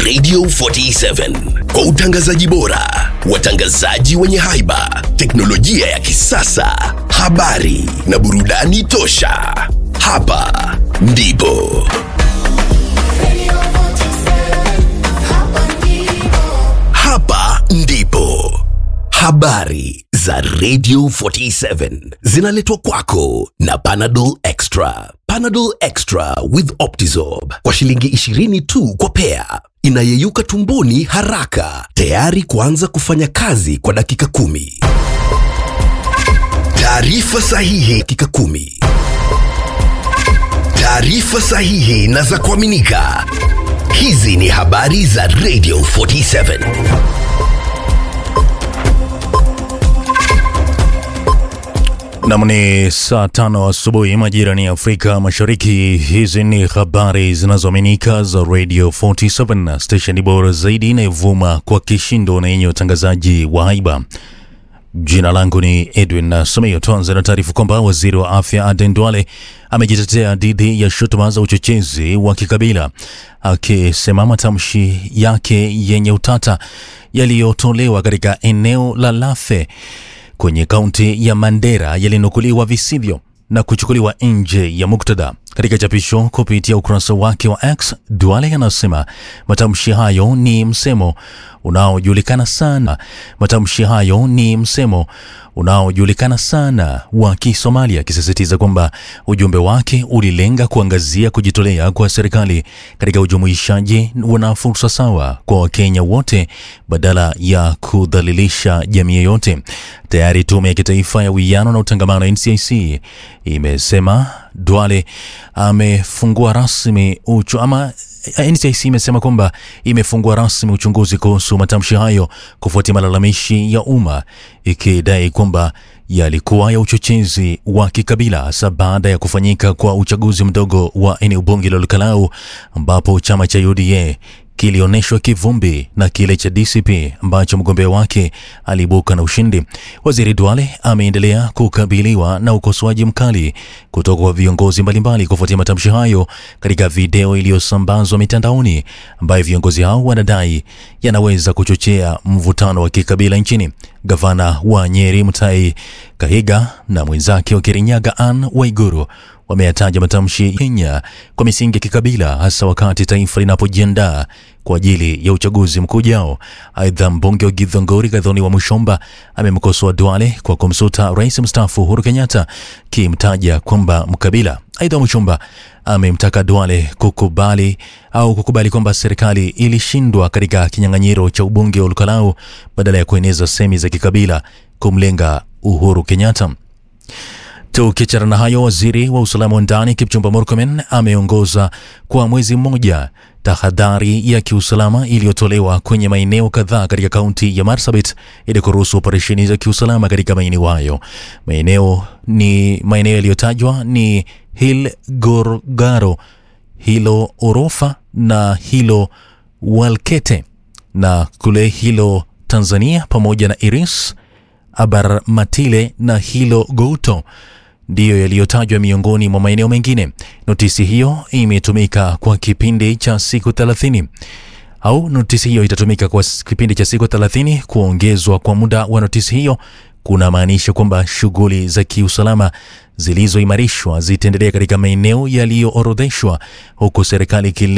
Radio 47 kwa utangazaji bora, watangazaji wenye haiba, teknolojia ya kisasa, habari na burudani tosha. Hapa ndipo hapa ndipo habari za Radio 47 zinaletwa kwako na Panadol Extra. Panadol Extra with Optizorb kwa shilingi 20 tu kwa pea, inayeyuka tumboni haraka, tayari kuanza kufanya kazi kwa dakika kumi. Taarifa sahihi dakika kumi. Taarifa sahihi na za kuaminika. Hizi ni habari za Radio 47. Nam ni saa tano asubuhi majira ni Afrika Mashariki. Hizi ni habari zinazoaminika za Radio 47, stesheni bora zaidi inayovuma kwa kishindo na yenye utangazaji wa haiba. Jina langu ni Edwin Sumio. Tuanze na taarifa kwamba waziri wa afya Aden Duale amejitetea dhidi ya shutuma za uchochezi wa kikabila, akisema matamshi yake yenye utata yaliyotolewa katika eneo la Lafe kwenye kaunti ya Mandera yalinukuliwa visivyo na kuchukuliwa nje ya muktadha. Katika chapisho kupitia ukurasa wake wa X, Duale anasema matamshi hayo ni msemo unaojulikana sana. Matamshi hayo ni msemo unaojulikana sana wa Kisomalia, akisisitiza kwamba ujumbe wake ulilenga kuangazia kujitolea kwa serikali katika ujumuishaji na fursa sawa kwa Wakenya wote badala ya kudhalilisha jamii yoyote. Tayari tume ya kitaifa ya uwiano na utangamano NCIC imesema Duale amefungua rasmi uchu, ama NCIC imesema kwamba imefungua rasmi uchunguzi kuhusu matamshi hayo kufuatia malalamishi ya umma ikidai kwamba yalikuwa ya uchochezi wa kikabila hasa baada ya kufanyika kwa uchaguzi mdogo wa eneo bunge la Lukalau ambapo chama cha UDA kilionyeshwa kivumbi na kile cha DCP ambacho mgombea wake aliibuka na ushindi. Waziri Duale ameendelea kukabiliwa na ukosoaji mkali kutoka kwa viongozi mbalimbali kufuatia matamshi hayo katika video iliyosambazwa mitandaoni, ambayo viongozi hao wanadai yanaweza kuchochea mvutano wa kikabila nchini. Gavana wa Nyeri Mutahi Kahiga na mwenzake wa Kirinyaga Anne Waiguru wameyataja matamshi Kenya kwa misingi ya kikabila hasa wakati taifa linapojiandaa kwa ajili ya uchaguzi mkuu ujao. Aidha, mbunge wa Githongori Gathoni wa Mushomba amemkosoa Duale kwa kumsuta rais mstaafu Uhuru Kenyatta kimtaja kwamba mkabila. Aidha, Mushomba amemtaka Duale kukubali au kukubali kwamba serikali ilishindwa katika kinyang'anyiro cha ubunge wa Lukalau badala ya kueneza semi za kikabila kumlenga Uhuru Kenyatta. Tukiachana na hayo, waziri wa usalama wa ndani Kipchumba Murkomen ameongoza kwa mwezi mmoja tahadhari ya kiusalama iliyotolewa kwenye maeneo kadhaa katika kaunti ya Marsabit ili kuruhusu operesheni za kiusalama katika maeneo hayo. Maeneo ni maeneo yaliyotajwa ni Hil Gorgaro, Hilo Orofa na Hilo Walkete, na kule Hilo Tanzania pamoja na Iris Abarmatile na Hilo Gouto ndiyo yaliyotajwa miongoni mwa maeneo mengine. Notisi hiyo imetumika kwa kipindi cha siku 30 au notisi hiyo itatumika kwa kipindi cha siku 30. Kuongezwa kwa muda wa notisi hiyo kuna maanisha kwamba shughuli za kiusalama zilizoimarishwa zitaendelea katika maeneo yaliyoorodheshwa, huku serikali